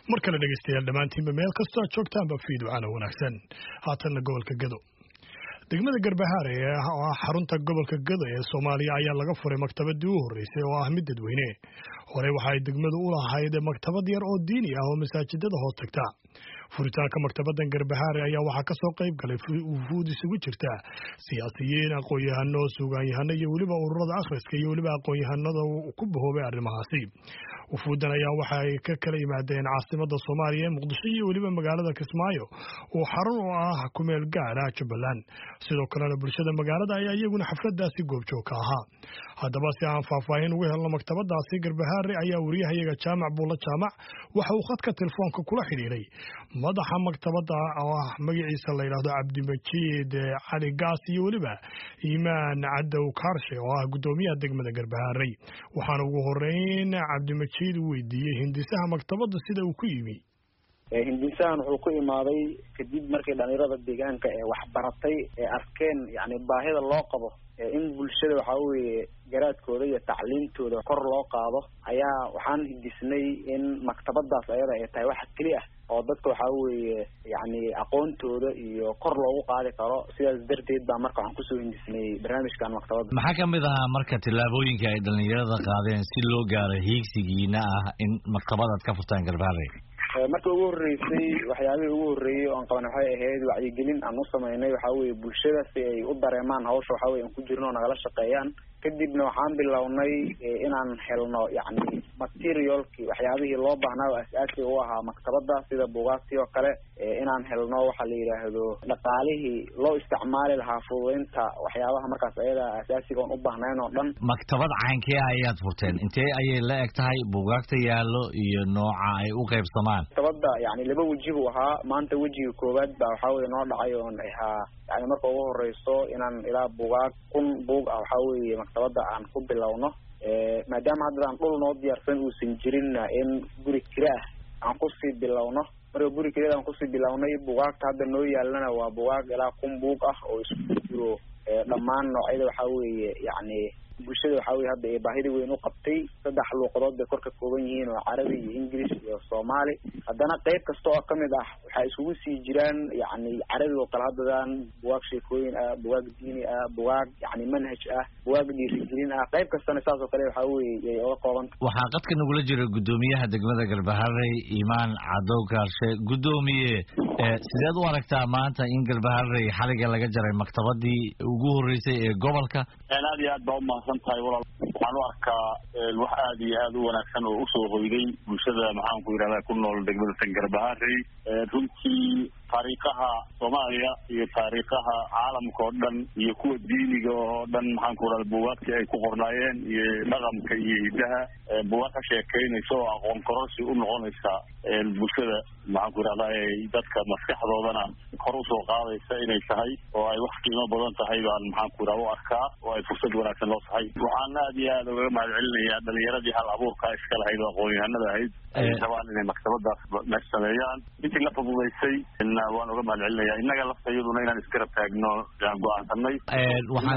mar kale dhegeystayaal dhammaantiinba meel kastoo aad joogtaanba fiidwacana wanaagsan haatanna gobolka gado degmada garbahaare ee oo ah xarunta gobolka gado ee soomaaliya ayaa laga furay maktabadii u horreysay oo ah mid dadweyne horey waxa ay degmadu u lahayd maktabad yar oo diini ah oo masaajidada hoos tagta furitaanka maktabadan garbahaare ayaa waxaa ka soo qayb galay wufuud isugu jirta siyaasiyiin aqoon-yahano suugaanyahano iyo weliba ururada akhriska iyo weliba aqoon-yahanada ku bahoobay arrimahaasi wufuudan ayaa waxa ay ka kala yimaadeen caasimada soomaaliya ee muqdisho iyo weliba magaalada kismaayo oo xarun oo ah kumeel gaar ah jubbaland sidoo kalena bulshada magaalada ayaa iyaguna xafladaasi goobjoog ka ahaa haddaba si aan faahfaahin ugu helno maktabadaasi garbahaare ayaa wariyahayaga jaamac buulla jaamac waxa uu khadka telefoonka kula xidhiidhay madaxa maktabada oo ah magaciisa la yidhaahdo cabdimajiid cali gaas iyo weliba iimaan cadow kaarshe oo ah guddoomiyaha degmada garbahaarey waxaana ugu horeyn cabdimajiid u weydiiyey hindisaha maktabada sida uu ku yimi hindisahan wuxuu ku imaaday kadib markii dhalinyarada deegaanka ee waxbaratay ee arkeen yani baahida loo qabo in bulshada waxa weeye garaadkooda iyo tacliimtooda kor loo qaado ayaa waxaan hindisnay in maktabadaas ayada ay tahay waxa keli ah oo dadka waxa weeye yani aqoontooda iyo kor loogu qaadi karo sidaas darteed baa marka waxaan kusoo hindisnay barnaamijkan maktabadda maxaa kamid ahaa marka tillaabooyinka ay dhalinyarada qaadeen si loo gaaro hiigsigiina ah in maktabadaad ka furtaan garbaare marka ugu horreysay waxyaabihii ugu horreeyey oo aan qaban waxay ahayd wacyigelin aan u sameynay waxa weeye bulshada si ay u dareemaan hawsha waxa weye aan ku jirno oo nagala shaqeeyaan kadibna waxaan bilownay inaan helno yacni materialkii waxyaabihii loo baahnaa oo as-aasiga u ahaa maktabada sida buugaagtii oo kale inaan helno waxa la yidhaahdo dhaqaalihii loo isticmaali lahaa fududeynta waxyaabaha markaas ayada asaasiga oon u baahnayn oo dhan maktabad caynkee ayaad furteen intee ayay la eg tahay buugaagta yaallo iyo nooca ay u qaybsamaan maktabada yani laba weji buu ahaa maanta wejiga koowaad baa waxaa weye noo dhacay oon ahaa yani marka ugu horeyso inaan ilaa buugaag kun buug ah waxaa weeye maktabada aan ku bilowno maadaama haddadaan dhul noo diyaarsan uusan jirinna in guri kira ah aan kusii bilowno marka guri kirada aan kusii bilownay buugaagta hadda noo yaalana waa buugaag ilaa kun buug ah oo isku jiro dhammaan noocyada waxaa weeye yacni bulshada waxaa weye hadda ee baahida weyn u qabtay saddex luuqadood bay kor ka kooban yihiin oo carabi iyo english iyo soomaali haddana qeyb kasta oo kamid ah waxaa iskugu sii jiraan yacni carabi oo kale haddadan bugaag sheekooyin ah bugaag diini ah bugaag yacni manhaj ah bugaag dhiirigelin ah qeyb kastana saas oo kale waxaa weye yay oga koobanta waxaa qadka nagula jira guddoomiyaha degmada garbaharey imaan cadow kaarshe guddoomiye sideed u aragtaa maanta in garbaharey xaliga laga jaray maktabadii ugu horreysay ee gobolka aad iyo aad baa umahadsan tahay walaal waxaan u arkaa wax aad iyo aad u wanaagsan oo usoo hoyday bulshada maxaan ku yidhahdaa ku nool degmada tan garbaharey runtii taariikaha soomaaliya iyo taariikaha caalamka oo dhan iyo kuwa diiniga oo dhan maxaan ku yidhahda buugaagtii ay ku qornaayeen iyo dhaqanka iyo hidaha buugaag ka sheekeynaysa oo aqoon kororsi u noqonaysa bulshada maxaan ku yidhahda dadka maskaxdoodana kor usoo qaadaysa inay tahay oo ay wax qiimo badan tahay baan maxaan ku yidhahda u arkaa oo ay fursad wanaagsan loo tahay waxaan aad iyo aad ugaga mahad celinayaa dhalinyaradii hal abuurka iska lahayd oo aqoon-yahanada ahayd ay rabaan inay maktabadaas meesh sameeyaan intii la fududaysay waan uga mahad celinaya innaga laftayaduna inaan isgarab taagno aan go-aansanay waxaan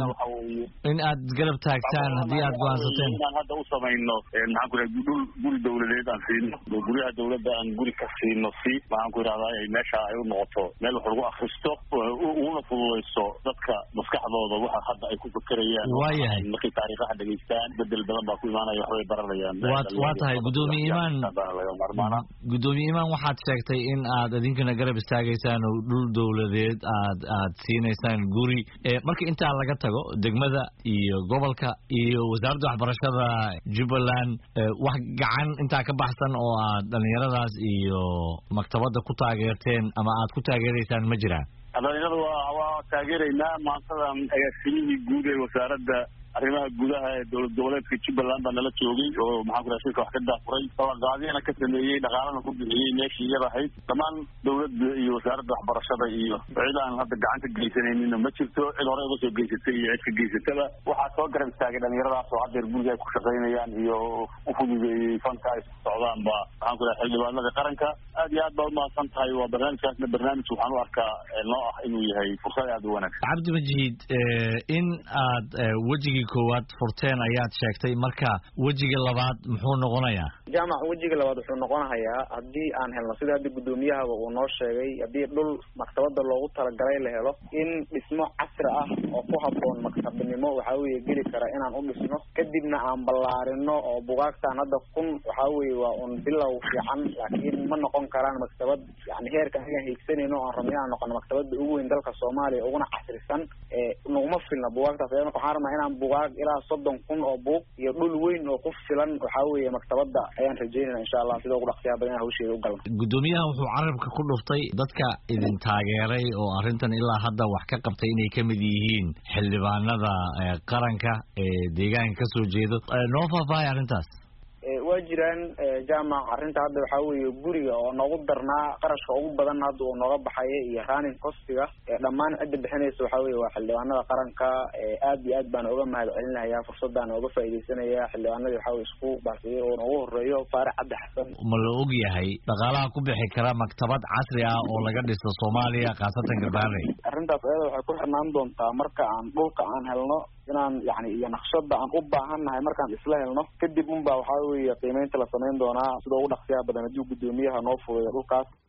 in aad garab taagtaan haddii aad go-aansateen inaan hadda u samayno maxaan ku yidhahda dhul guri dawladeed aan siino guryaha dawladda aan guri ka siino si maxaan ku yidhahdaa ay meesha ay u noqoto meel wax lagu akristo uguna fududayso dadka maskaxdooda waxa hadda ay ku fekerayaan waayahay markay taariikhaha dhegeystaan bedel badan baa ku imaanaya waxbay baranayaan waa waa tahay guddoomiye imaan guddoomiye imaan waxaad sheegtay in aad idinkana garab istaagaysaan oo dhul dawladeed aad aad siinaysaan guri marka intaa laga tago degmada iyo gobolka iyo wasaaradda waxbarashada jubbaland wax gacan intaa ka baxsan oo aad dhalinyaradaas iyo maktabadda ku taageerteen ama aad ku taageeraysaan ma jiraan dhalinyarada waa waa taageeraynaa maantadan agaasimihii guud ee wasaaradda arrimaha gudaha ee dowlad goboleedka jubbaland baa nala joogay oo maxaan ku raha shirka wax ka daafuray ballanqaadyana ka sameeyey dhaqaalana ku bixiyey meeshii iyada ahayd dhammaan dowladda iyo wasaaradda waxbarashada iyo cid aan hadda gacan ka geysanayninna ma jirto cid hore uga soo geysatay iyo cid ka geysataba waxaa soo garab istaagay dhalinyaradaas oo haddeer guriga ay ku shaqaynayaan iyo u fududeeyey fanka ay socdaan ba maxaan ku raha xildhibaanada qaranka aad iyo aad baa umahadsan tahay waa barnaamijkaasna barnaamij waxaan u arkaa noo ah inuu yahay fursad aad u wanaagsan cabdi majiid in aad wejigii koowaad furteen ayaad sheegtay marka wejiga labaad muxuu noqonayaa jaamac wejiga labaad wuxuu noqonahayaa haddii aan helno sida hadda guddoomiyahaba uu noo sheegay haddii dhul maktabada loogu talagalay la helo in dhismo casri ah oo ku habboon maktabnimo waxaa weeye geli kara inaan u dhisno kadibna aan ballaarino oo bugaagtaan hadda kun waxaa weeye waa un bilow fiican laakiin ma noqon karaan maktabad yani heerka anigaan hiigsanayno oan rabno inaan noqono maktabada ugu weyn dalka soomaaliya uguna casrisan naguma filna bugaagtaas waxaan rabnaa inaan bugaag ilaa soddon kun oo buug iyo dhul weyn oo ku filan waxaa weeye maktabada ayaan rajeynayna insha allah sida ugu dhaqsiyaha badan hawsheeda u galno guddoomiyaha wuxuu carabka ku dhuftay dadka idin taageeray oo arrintan ilaa hadda wax ka qabtay inay ka mid yihiin xildhibaanada qaranka ee deegaanka ka soo jeedo noo faahfaahay arrintaas waa jiraan jaamac arrinta hadda waxaa weeye guriga oo noogu darnaa qarashka ugu badan hadda uu nooga baxaya iyo running costiga dhammaan cidda bixinaysa waxaa weye waa xildhibaanada qaranka aad iyo aad baan uga mahad celinaya fursadaan uga faaidaysanaya xildhibaanadii waxaa weye isku baasiyay oo noogu horeeyo faarax cabdi xasan ma la og yahay dhaqaalaha ku bixi kara maktabad casri ah oo laga dhisto soomaaliya khaasatan garbaharey arrintaas ayada waxay ku xirnaan doontaa marka aan dhulka aan helno inaan yani iyo naqshada aan u baahannahay markaan isla helno kadib unba waxaa weeye qiimeynta la samayn doonaa sida ugu dhaqsiyaha badan haddii guddoomiyaha noo fudeeyo dhulkaas